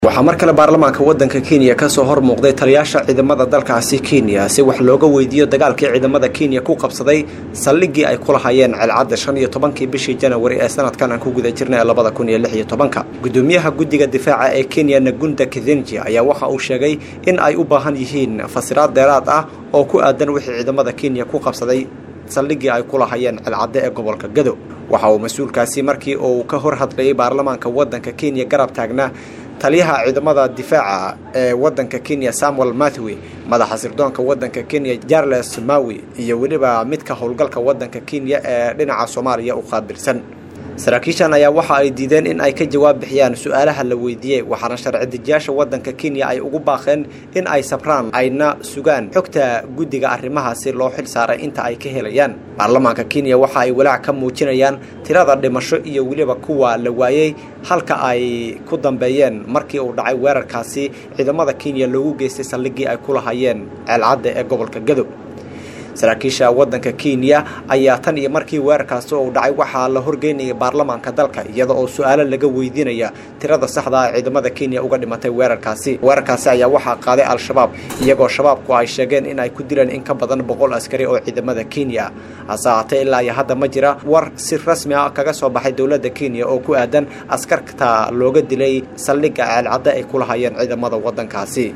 waxaa mar kale baarlamaanka waddanka kenya kasoo hor muuqday taliyaasha ciidamada dalkaasi kenya si wax looga weydiiyo dagaalkii ciidamada kenya ku qabsaday saldhiggii ay ku lahaayeen celcadda shan iyo tobankii bishii janawari ee sanadkan aan ku guda jirnay ee labada kun iyo lix iyo tobanka gudoomiyaha guddiga difaaca ee kenya nagunda kithenji ayaa waxa uu sheegay in ay u baahan yihiin fasiraad dheeraad ah oo ku aadan wixii ciidamada kenya ku qabsaday saldhiggii ay ku lahaayeen celcadde ee gobolka gado waxa uu mas-uulkaasi markii uu ka hor hadlayay baarlamaanka waddanka kenya garab taagnaa taliyaha ciidamada difaaca ee waddanka kenya samuel mathewy madaxa sirdoonka waddanka kenya jarles mawi iyo weliba midka howlgalka waddanka kenya ee dhinaca soomaaliya u qaabilsan saraakiishan ayaa waxa ay diideen in ay ka jawaab bixiyaan su-aalaha la weydiiyey waxaana sharci dejiyaasha waddanka kenya ay ugu baaqeen in ay sabraan ayna sugaan xogta guddiga arrimahaasi loo xil saaray inta ay ka helayaan baarlamaanka kenya waxa ay walaac ka muujinayaan tirada dhimasho iyo weliba kuwa la waayey halka ay ku dambeeyeen markii uu dhacay weerarkaasi ciidamada kenya loogu geystay saldhiggii ay ku lahaayeen ceelcadda ee gobolka gado saraakiisha waddanka kenya ayaa tan iyo markii weerarkaasi uu dhacay waxaa la horgeynayay baarlamaanka dalka iyada oo su-aalo laga weydiinaya tirada saxda ah ciidamada kenya uga dhimatay weerarkaasi weerarkaasi ayaa waxaa qaaday al-shabaab iyagoo shabaabku ay sheegeen in ay ku dileen in ka badan boqol askari oo ciidamada kenya hase haatee ilaa iyo hadda ma jira war si rasmi ah kaga soo baxay dowladda kenya oo ku aadan askarta looga dilay saldhigga ceelcadde ay ku lahaayeen ciidamada waddankaasi